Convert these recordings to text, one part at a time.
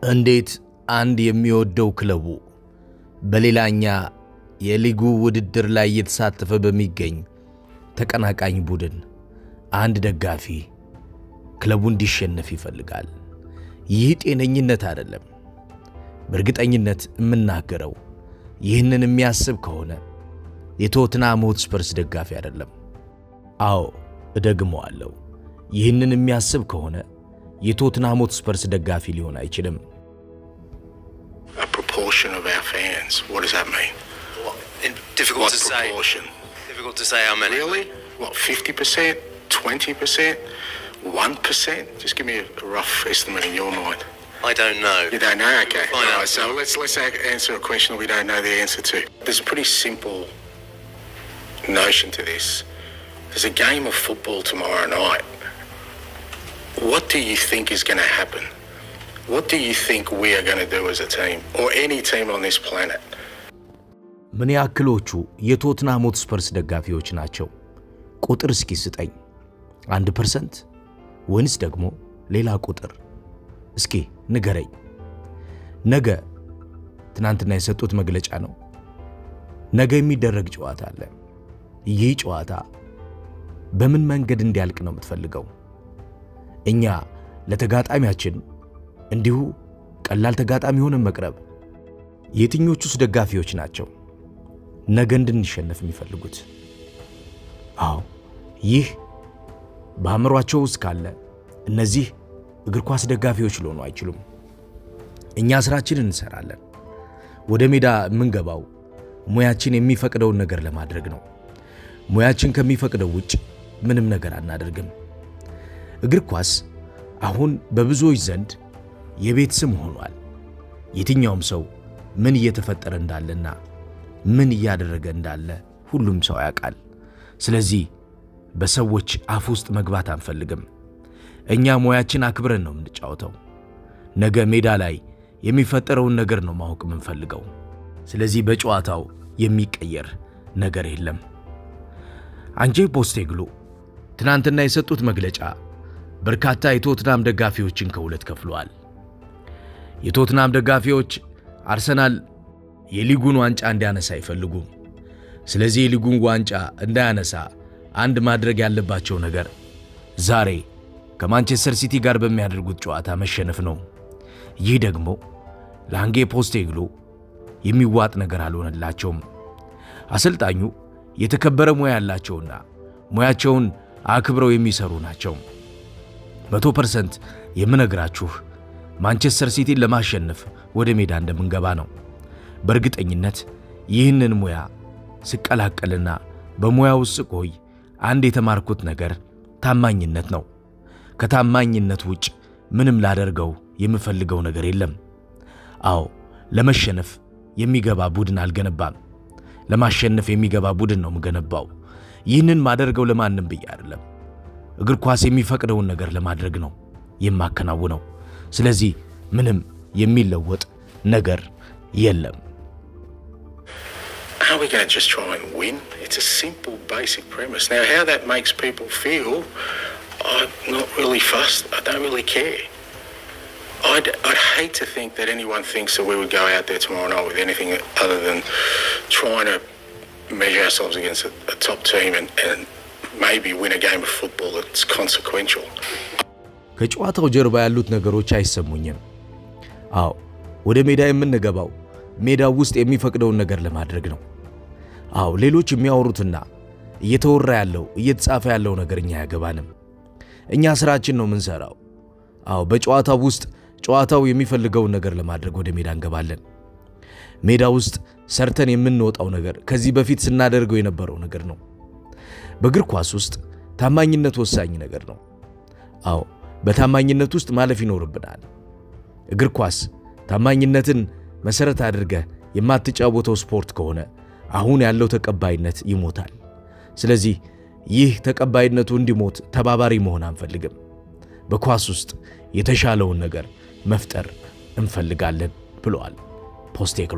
እንዴት አንድ የሚወደው ክለቡ በሌላኛ የሊጉ ውድድር ላይ እየተሳተፈ በሚገኝ ተቀናቃኝ ቡድን አንድ ደጋፊ ክለቡ እንዲሸነፍ ይፈልጋል? ይህ ጤነኝነት አይደለም። በእርግጠኝነት የምናገረው ይህንን የሚያስብ ከሆነ የቶትናም ሆትስፐርስ ደጋፊ አይደለም። አዎ እደግመዋለሁ። ይህንን የሚያስብ ከሆነ የቶትናም ሆትስፐርስ ደጋፊ ሊሆን አይችልም። A proportion of our fans. What does that mean? In- difficult What to say. proportion? Difficult to say how many. Really? What, 50%? 20%? 1%? Just give me a, a rough estimate in your mind. I don't know. You don't know? Okay. Find All out. right, so let's, let's a- answer a question we don't know the answer to. There's a pretty simple notion to this. There's a game of football tomorrow night. What do you think is going to happen? What do you think we are going to do as a team, or any team on this planet? ምን ያክሎቹ የቶትናም ሆትስፐርስ ደጋፊዎች ናቸው? ቁጥር እስኪ ስጠኝ። አንድ ፐርሰንት ወይንስ ደግሞ ሌላ ቁጥር? እስኪ ንገረኝ። ነገ ትናንትና የሰጡት መግለጫ ነው። ነገ የሚደረግ ጨዋታ አለ። ይህ ጨዋታ በምን መንገድ እንዲያልቅ ነው የምትፈልገው? እኛ ለተጋጣሚያችን እንዲሁ ቀላል ተጋጣሚ ሆነን መቅረብ? የትኞቹስ ደጋፊዎች ናቸው ነገ እንድንሸነፍ የሚፈልጉት? አዎ ይህ በአእምሯቸው ውስጥ ካለ እነዚህ እግር ኳስ ደጋፊዎች ሊሆኑ አይችሉም። እኛ ስራችንን እንሰራለን። ወደ ሜዳ የምንገባው ሙያችን የሚፈቅደውን ነገር ለማድረግ ነው። ሙያችን ከሚፈቅደው ውጭ ምንም ነገር አናደርግም። እግር ኳስ አሁን በብዙዎች ዘንድ የቤት ስም ሆኗል። የትኛውም ሰው ምን እየተፈጠረ እንዳለና ምን እያደረገ እንዳለ ሁሉም ሰው ያውቃል። ስለዚህ በሰዎች አፍ ውስጥ መግባት አንፈልግም። እኛ ሙያችን አክብረን ነው የምንጫወተው። ነገ ሜዳ ላይ የሚፈጠረውን ነገር ነው ማወቅ የምንፈልገው። ስለዚህ በጨዋታው የሚቀየር ነገር የለም። አንጄ ፖስቴግሎ ትናንትና የሰጡት መግለጫ በርካታ የቶትናም ደጋፊዎችን ከሁለት ከፍለዋል። የቶትናም ደጋፊዎች አርሰናል የሊጉን ዋንጫ እንዲያነሳ አይፈልጉም። ስለዚህ የሊጉን ዋንጫ እንዳያነሳ አንድ ማድረግ ያለባቸው ነገር ዛሬ ከማንቸስተር ሲቲ ጋር በሚያደርጉት ጨዋታ መሸነፍ ነው። ይህ ደግሞ ለአንጌ ፖስቴግሎ የሚዋጥ ነገር አልሆነላቸውም። አሰልጣኙ የተከበረ ሙያ ያላቸውና ሙያቸውን አክብረው የሚሰሩ ናቸው። መቶ ፐርሰንት የምነግራችሁ ማንቸስተር ሲቲን ለማሸነፍ ወደ ሜዳ እንደምንገባ ነው። በእርግጠኝነት ይህንን ሙያ ስቀላቀልና በሙያ ውስጥ ስቆይ አንድ የተማርኩት ነገር ታማኝነት ነው። ከታማኝነት ውጭ ምንም ላደርገው የምፈልገው ነገር የለም። አዎ ለመሸነፍ የሚገባ ቡድን አልገነባም። ለማሸነፍ የሚገባ ቡድን ነው የምገነባው። ይህንን ማደርገው ለማንም ብዬ አይደለም። እግር ኳስ የሚፈቅደውን ነገር ለማድረግ ነው የማከናውነው። ስለዚህ ምንም የሚለወጥ ነገር የለም። How are we going to just try and win? It's a simple, basic premise. Now, how that makes people feel, I'm not really fussed. I don't really care. I'd, I'd hate to think that anyone thinks that we would go out there tomorrow night with anything other than trying to measure ourselves against a, a top team and, and maybe win a game of football that's consequential. ከጨዋታው ጀርባ ያሉት ነገሮች አይሰሙኝም። አዎ ወደ ሜዳ የምንገባው ሜዳው ውስጥ የሚፈቅደውን ነገር ለማድረግ ነው። አዎ ሌሎች የሚያወሩትና እየተወራ ያለው እየተጻፈ ያለው ነገር እኛ አያገባንም። እኛ ስራችን ነው የምንሰራው። አዎ በጨዋታው ውስጥ ጨዋታው የሚፈልገውን ነገር ለማድረግ ወደ ሜዳ እንገባለን። ሜዳ ውስጥ ሰርተን የምንወጣው ነገር ከዚህ በፊት ስናደርገው የነበረው ነገር ነው። በእግር ኳስ ውስጥ ታማኝነት ወሳኝ ነገር ነው። አዎ በታማኝነት ውስጥ ማለፍ ይኖርብናል። እግር ኳስ ታማኝነትን መሰረት አድርገህ የማትጫወተው ስፖርት ከሆነ አሁን ያለው ተቀባይነት ይሞታል። ስለዚህ ይህ ተቀባይነቱ እንዲሞት ተባባሪ መሆን አንፈልግም። በኳስ ውስጥ የተሻለውን ነገር መፍጠር እንፈልጋለን ብለዋል ፖስቴክሎ።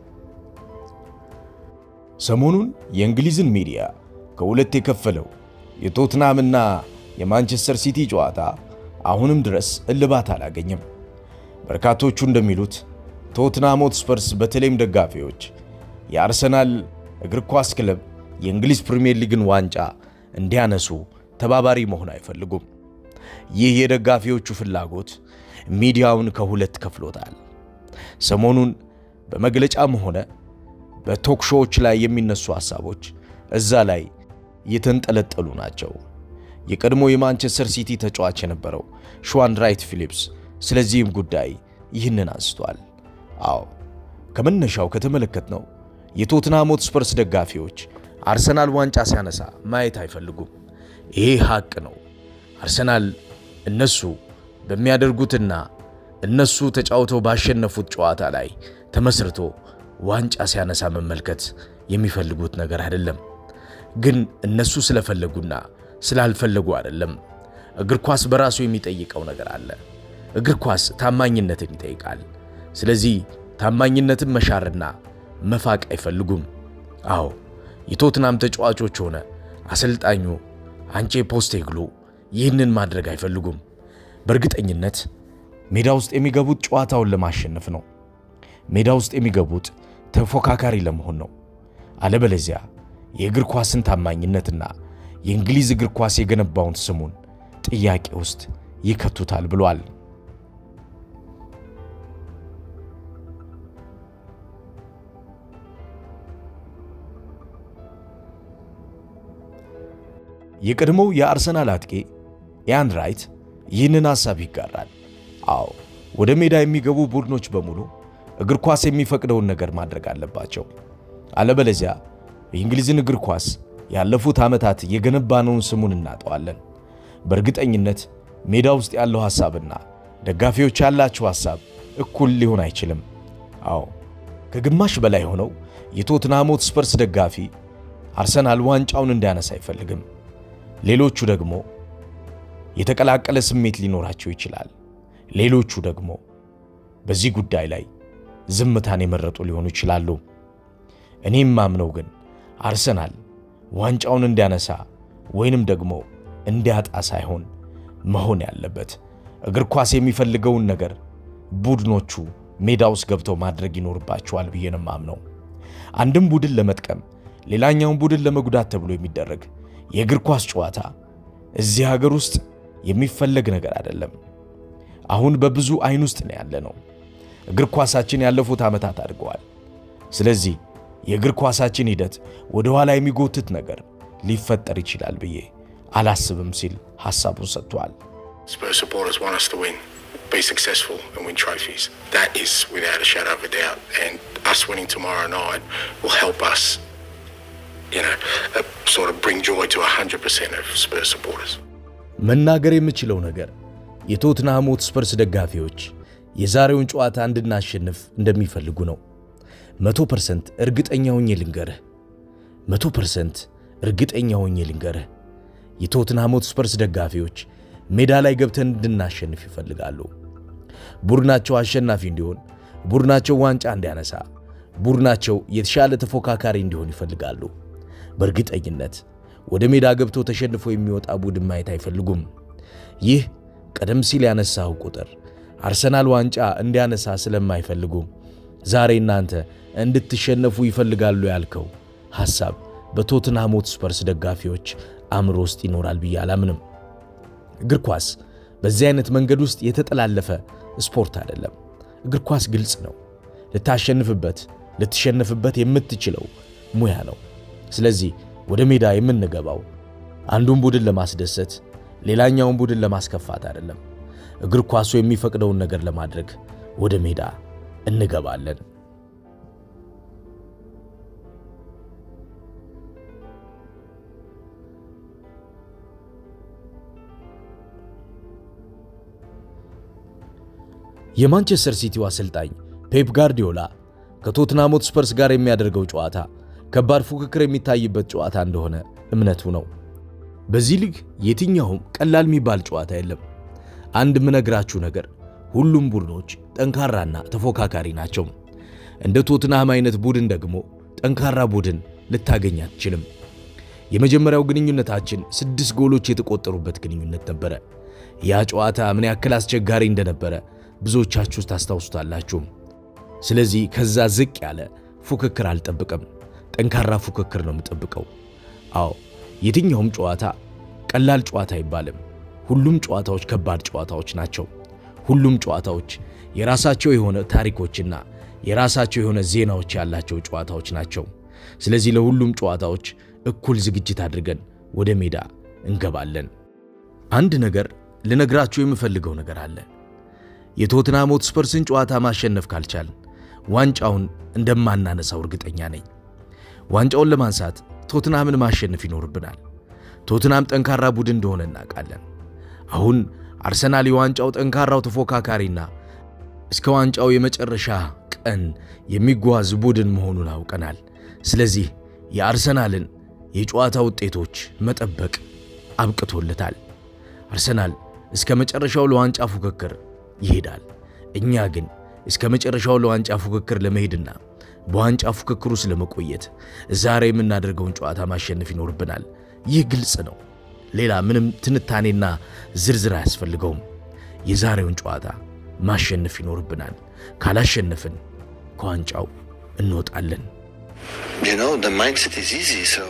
ሰሞኑን የእንግሊዝን ሚዲያ ከሁለት የከፈለው የቶትናምና የማንቸስተር ሲቲ ጨዋታ አሁንም ድረስ እልባት አላገኘም። በርካቶቹ እንደሚሉት ቶትናም ሆትስፐርስ በተለይም ደጋፊዎች የአርሰናል እግር ኳስ ክለብ የእንግሊዝ ፕሪምየር ሊግን ዋንጫ እንዲያነሱ ተባባሪ መሆን አይፈልጉም። ይህ የደጋፊዎቹ ፍላጎት ሚዲያውን ከሁለት ከፍሎታል። ሰሞኑን በመግለጫም ሆነ በቶክ ሾዎች ላይ የሚነሱ ሐሳቦች እዛ ላይ የተንጠለጠሉ ናቸው። የቀድሞ የማንቸስተር ሲቲ ተጫዋች የነበረው ሽዋን ራይት ፊሊፕስ ስለዚህም ጉዳይ ይህንን አንስቷል። አዎ ከመነሻው ከተመለከትነው የቶትናም ሆትስፐርስ ደጋፊዎች አርሰናል ዋንጫ ሲያነሳ ማየት አይፈልጉም። ይሄ ሐቅ ነው። አርሰናል እነሱ በሚያደርጉትና እነሱ ተጫውተው ባሸነፉት ጨዋታ ላይ ተመስርቶ ዋንጫ ሲያነሳ መመልከት የሚፈልጉት ነገር አይደለም። ግን እነሱ ስለፈለጉና ስላልፈለጉ አይደለም። እግር ኳስ በራሱ የሚጠይቀው ነገር አለ። እግር ኳስ ታማኝነትን ይጠይቃል። ስለዚህ ታማኝነትን መሻርና መፋቅ አይፈልጉም። አዎ የቶትናም ተጫዋቾች ሆነ አሰልጣኙ አንቼ ፖስቴግሉ ይህንን ማድረግ አይፈልጉም። በእርግጠኝነት ሜዳ ውስጥ የሚገቡት ጨዋታውን ለማሸነፍ ነው። ሜዳ ውስጥ የሚገቡት ተፎካካሪ ለመሆን ነው። አለበለዚያ የእግር ኳስን ታማኝነትና የእንግሊዝ እግር ኳስ የገነባውን ስሙን ጥያቄ ውስጥ ይከቱታል ብሏል። የቀድሞው የአርሰናል አጥቂ ኢያን ራይት ይህንን ሐሳብ ይጋራል። አዎ ወደ ሜዳ የሚገቡ ቡድኖች በሙሉ እግር ኳስ የሚፈቅደውን ነገር ማድረግ አለባቸው። አለበለዚያ የእንግሊዝን እግር ኳስ ያለፉት ዓመታት የገነባነውን ስሙን እናጠዋለን። በእርግጠኝነት ሜዳ ውስጥ ያለው ሐሳብና ደጋፊዎች ያላቸው ሐሳብ እኩል ሊሆን አይችልም። አዎ ከግማሽ በላይ ሆነው የቶትናም ሆትስፐርስ ደጋፊ አርሰናል ዋንጫውን እንዲያነሳ አይፈልግም። ሌሎቹ ደግሞ የተቀላቀለ ስሜት ሊኖራቸው ይችላል። ሌሎቹ ደግሞ በዚህ ጉዳይ ላይ ዝምታን የመረጡ ሊሆኑ ይችላሉ። እኔም ማምነው ግን አርሰናል ዋንጫውን እንዲያነሳ ወይንም ደግሞ እንዲያጣ ሳይሆን መሆን ያለበት እግር ኳስ የሚፈልገውን ነገር ቡድኖቹ ሜዳ ውስጥ ገብተው ማድረግ ይኖርባቸዋል ብዬ ነው የማምነው። አንድም ቡድን ለመጥቀም ሌላኛውን ቡድን ለመጉዳት ተብሎ የሚደረግ የእግር ኳስ ጨዋታ እዚህ ሀገር ውስጥ የሚፈለግ ነገር አይደለም። አሁን በብዙ አይን ውስጥ ነው ያለ ነው። እግር ኳሳችን ያለፉት ዓመታት አድገዋል። ስለዚህ የእግር ኳሳችን ሂደት ወደ ኋላ የሚጎትት ነገር ሊፈጠር ይችላል ብዬ አላስብም ሲል ሐሳቡን ሰጥቷል። Spurs supporters want us to win, be successful, and win trophies. That is without a shadow of a doubt. And us winning tomorrow night will help us, you know, uh, sort of bring joy to 100% of Spurs supporters. መናገር የምችለው ነገር የቶትንሃም ሆትስፐርስ ደጋፊዎች የዛሬውን ጨዋታ እንድናሸንፍ እንደሚፈልጉ ነው። መቶ ፐርሰንት እርግጠኛ ሆኜ ልንገርህ፣ መቶ ፐርሰንት እርግጠኛ ሆኜ ልንገርህ፣ የቶትንሃም ሆትስፐርስ ደጋፊዎች ሜዳ ላይ ገብተን እንድናሸንፍ ይፈልጋሉ። ቡድናቸው አሸናፊ እንዲሆን፣ ቡድናቸው ዋንጫ እንዲያነሳ፣ ቡድናቸው የተሻለ ተፎካካሪ እንዲሆን ይፈልጋሉ። በእርግጠኝነት ወደ ሜዳ ገብቶ ተሸንፎ የሚወጣ ቡድን ማየት አይፈልጉም። ይህ ቀደም ሲል ያነሳው ቁጥር አርሰናል ዋንጫ እንዲያነሳ ስለማይፈልጉ ዛሬ እናንተ እንድትሸነፉ ይፈልጋሉ ያልከው ሐሳብ በቶትንሃም ሆትስፐርስ ደጋፊዎች አእምሮ ውስጥ ይኖራል ብዬ አላምንም። እግር ኳስ በዚህ አይነት መንገድ ውስጥ የተጠላለፈ ስፖርት አይደለም። እግር ኳስ ግልጽ ነው። ልታሸንፍበት ልትሸነፍበት የምትችለው ሙያ ነው። ስለዚህ ወደ ሜዳ የምንገባው አንዱን ቡድን ለማስደሰት ሌላኛውን ቡድን ለማስከፋት አይደለም። እግር ኳሱ የሚፈቅደውን ነገር ለማድረግ ወደ ሜዳ እንገባለን። የማንቸስተር ሲቲው አሰልጣኝ ፔፕ ጋርዲዮላ ከቶትናም ሆትስፐርስ ጋር የሚያደርገው ጨዋታ ከባድ ፉክክር የሚታይበት ጨዋታ እንደሆነ እምነቱ ነው። በዚህ ሊግ የትኛውም ቀላል የሚባል ጨዋታ የለም። አንድ የምነግራችሁ ነገር ሁሉም ቡድኖች ጠንካራና ተፎካካሪ ናቸው። እንደ ቶትናም አይነት ቡድን ደግሞ ጠንካራ ቡድን ልታገኝ አትችልም። የመጀመሪያው ግንኙነታችን ስድስት ጎሎች የተቆጠሩበት ግንኙነት ነበረ። ያ ጨዋታ ምን ያክል አስቸጋሪ እንደነበረ ብዙዎቻችሁ ታስታውሱታላችሁ። ስለዚህ ከዛ ዝቅ ያለ ፉክክር አልጠብቅም። ጠንካራ ፉክክር ነው የምጠብቀው። አዎ የትኛውም ጨዋታ ቀላል ጨዋታ አይባልም። ሁሉም ጨዋታዎች ከባድ ጨዋታዎች ናቸው። ሁሉም ጨዋታዎች የራሳቸው የሆነ ታሪኮችና የራሳቸው የሆነ ዜናዎች ያላቸው ጨዋታዎች ናቸው። ስለዚህ ለሁሉም ጨዋታዎች እኩል ዝግጅት አድርገን ወደ ሜዳ እንገባለን። አንድ ነገር ልነግራችሁ የምፈልገው ነገር አለ። የቶትናም ሆትስፐርስን ጨዋታ ማሸነፍ ካልቻልን ዋንጫውን እንደማናነሳው እርግጠኛ ነኝ። ዋንጫውን ለማንሳት ቶትናምን ማሸነፍ ይኖርብናል። ቶትናም ጠንካራ ቡድን እንደሆነ እናውቃለን። አሁን አርሰናል የዋንጫው ጠንካራው ተፎካካሪና እስከ ዋንጫው የመጨረሻ ቀን የሚጓዝ ቡድን መሆኑን አውቀናል። ስለዚህ የአርሰናልን የጨዋታ ውጤቶች መጠበቅ አብቅቶለታል። አርሰናል እስከ መጨረሻው ለዋንጫ ፉክክር ይሄዳል። እኛ ግን እስከ መጨረሻው ለዋንጫ ፉክክር ለመሄድና በዋንጫ ፉክክር ውስጥ ለመቆየት ዛሬ የምናደርገውን ጨዋታ ማሸነፍ ይኖርብናል። ይህ ግልጽ ነው። ሌላ ምንም ትንታኔና ዝርዝር አያስፈልገውም። የዛሬውን ጨዋታ ማሸነፍ ይኖርብናል። ካላሸነፍን ከዋንጫው እንወጣለን። You know, the mindset is easy, so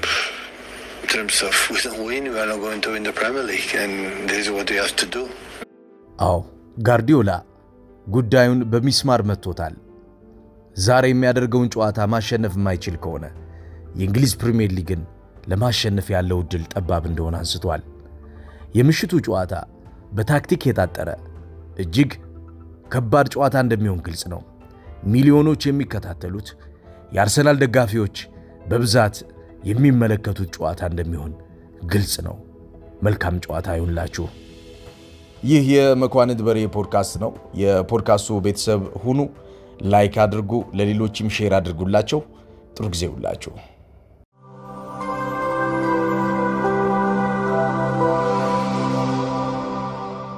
in terms of we don't win, we are not going to win the Premier League, and this is what we have to do. አዎ ጋርዲዮላ ጉዳዩን በሚስማር መጥቶታል። ዛሬ የሚያደርገውን ጨዋታ ማሸነፍ የማይችል ከሆነ የእንግሊዝ ፕሪምየር ሊግን ለማሸነፍ ያለው ዕድል ጠባብ እንደሆነ አንስቷል። የምሽቱ ጨዋታ በታክቲክ የታጠረ እጅግ ከባድ ጨዋታ እንደሚሆን ግልጽ ነው። ሚሊዮኖች የሚከታተሉት የአርሰናል ደጋፊዎች በብዛት የሚመለከቱት ጨዋታ እንደሚሆን ግልጽ ነው። መልካም ጨዋታ ይሁንላችሁ። ይህ የመኳንንት በሬ ፖድካስት ነው። የፖድካስቱ ቤተሰብ ሁኑ። ላይክ አድርጉ፣ ለሌሎችም ሼር አድርጉላቸው። ጥሩ ጊዜ ሁላችሁ